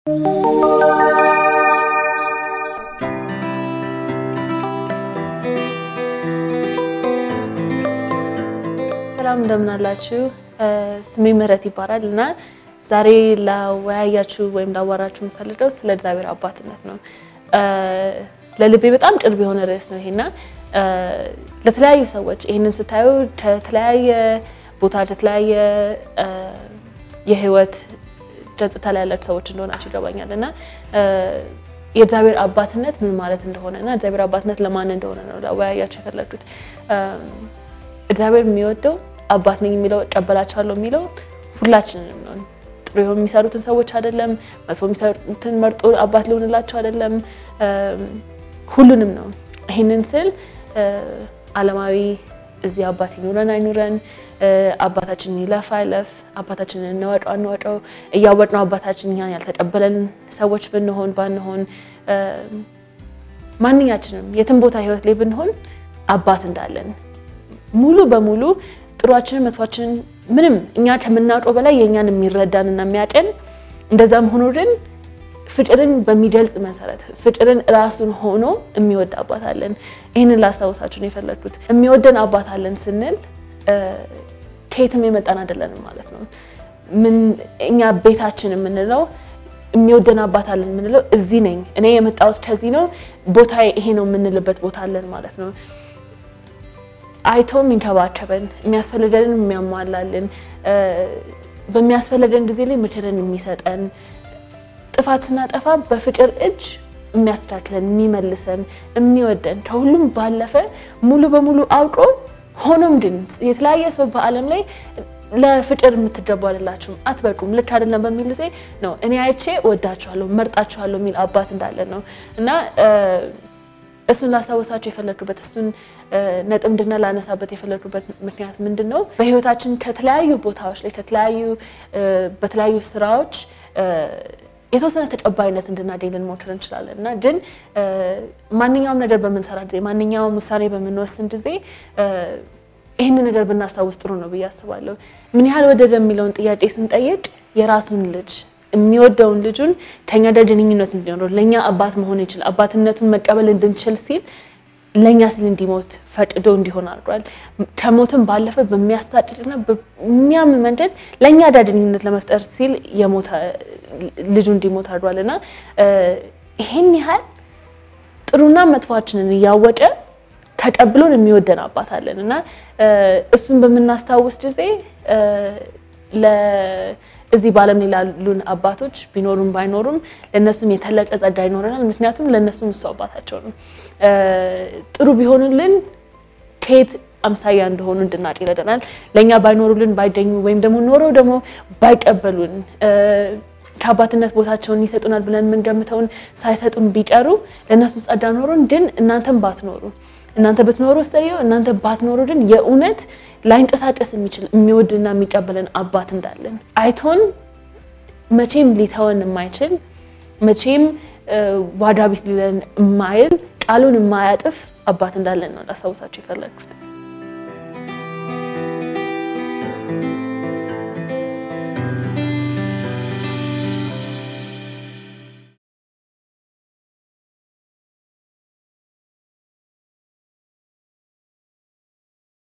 ሰላም እንደምን አላችሁ? ስሜ ምህረት ይባላል እና ዛሬ ላወያያችሁ ወይም ላዋራችሁ የምፈልገው ስለ እግዚአብሔር አባትነት ነው። ለልቤ በጣም ቅርብ የሆነ ርዕስ ነው ይሄና ለተለያዩ ሰዎች ይህንን ስታዩ ከተለያየ ቦታ ከተለያየ የህይወት ገጽታ ላይ ያላችሁ ሰዎች እንደሆናችሁ ይገባኛል እና የእግዚአብሔር አባትነት ምን ማለት እንደሆነ እና እግዚአብሔር አባትነት ለማን እንደሆነ ነው ላወያያችሁ የፈለግኩት። እግዚአብሔር የሚወደው አባት ነኝ የሚለው እቀበላቸዋለሁ የሚለው ሁላችንንም ነው። ጥሩ የሚሰሩትን ሰዎች አይደለም፣ መጥፎ የሚሰሩትን መርጦ አባት ሊሆንላቸው አይደለም፣ ሁሉንም ነው። ይህንን ስል ዓለማዊ እዚህ አባት ይኑረን አይኑረን፣ አባታችን ይለፍ አይለፍ፣ አባታችንን እንወቀው አንወቀው፣ እያወቅነው አባታችን እኛን ያልተቀበለን ሰዎች ብንሆን ባንሆን፣ ማንኛችንም የትም ቦታ ህይወት ላይ ብንሆን አባት እንዳለን ሙሉ በሙሉ ጥሯችንን መጥፏችንን ምንም እኛ ከምናውቀው በላይ የእኛን የሚረዳን እና የሚያቀን እንደዛም ሆኖ ግን ፍቅርን በሚገልጽ መሰረት ፍቅርን ራሱን ሆኖ የሚወድ አባት አለን። ይህንን ላስታውሳችሁ ነው የፈለግኩት። የሚወደን አባት አለን ስንል ከየትም የመጣን አይደለንም ማለት ነው። ምን እኛ ቤታችን የምንለው የሚወደን አባት አለን የምንለው እዚህ ነኝ እኔ የመጣሁት ከዚህ ነው ቦታ ይሄ ነው የምንልበት ቦታ አለን ማለት ነው። አይቶ የሚንከባከበን የሚያስፈልገንን የሚያሟላልን በሚያስፈልገን ጊዜ ላይ ምክርን የሚሰጠን ጥፋት ስናጠፋ በፍቅር እጅ የሚያስተካክለን የሚመልሰን የሚወደን ከሁሉም ባለፈ ሙሉ በሙሉ አውቆ ሆኖም ግን የተለያየ ሰው በዓለም ላይ ለፍቅር የምትገቡ አይደላችሁም፣ አትበቁም፣ ልክ አይደለም በሚል ጊዜ ነው እኔ አይቼ እወዳችኋለሁ፣ መርጣችኋለሁ የሚል አባት እንዳለን ነው እና እሱን ላስታወሳቸው የፈለግኩበት እሱን ነጥብ እንድና ላነሳበት የፈለግኩበት ምክንያት ምንድን ነው? በህይወታችን ከተለያዩ ቦታዎች ላይ ከተለያዩ በተለያዩ ስራዎች የተወሰነ ተቀባይነት እንድናገኝ ልንሞክር እንችላለን እና ግን ማንኛውም ነገር በምንሰራ ጊዜ ማንኛውም ውሳኔ በምንወስን ጊዜ ይህንን ነገር ብናስታውስ ጥሩ ነው ብዬ አስባለሁ። ምን ያህል ወደደ የሚለውን ጥያቄ ስንጠይቅ የራሱን ልጅ የሚወደውን ልጁን ከኛ ጋር ግንኙነት እንዲኖረው ለእኛ አባት መሆን ይችል አባትነቱን መቀበል እንድንችል ሲል ለእኛ ሲል እንዲሞት ፈቅዶ እንዲሆን አድርጓል። ከሞትም ባለፈ በሚያሳድድና በሚያም መንገድ ለእኛ ጋር ግንኙነት ለመፍጠር ሲል የሞተ ልጁ እንዲሞት አድርጓል እና ይሄን ያህል ጥሩና መጥፏችንን እያወቀ ተቀብሎን የሚወደን አባት አለን እና እሱን በምናስታውስ ጊዜ እዚህ በዓለም ላይ ላሉን አባቶች ቢኖሩም ባይኖሩም ለእነሱም የተለቀ ጸጋ ይኖረናል። ምክንያቱም ለእነሱም እሱ አባታቸው ነው። ጥሩ ቢሆኑልን ከየት አምሳያ እንደሆኑ እንድናቅ ይረዳናል። ለእኛ ባይኖሩልን ባይገኙ ወይም ደግሞ ኖረው ደግሞ ባይቀበሉን ከአባትነት ቦታቸውን ይሰጡናል ብለን የምንገምተውን ሳይሰጡን ቢቀሩ ለእነሱ ጸጋ ኖሮን ግን እናንተም ባትኖሩ እናንተ ብትኖሩ እሰየው፣ እናንተ ባትኖሩ ግን የእውነት ላይንቀሳቀስ የሚችል የሚወድና የሚቀበለን አባት እንዳለን አይቶን መቼም ሊተወን የማይችል መቼም ዋጋ ቢስ ሊለን የማይል ቃሉን የማያጥፍ አባት እንዳለን ነው ላስታውሳቸው የፈለግኩት።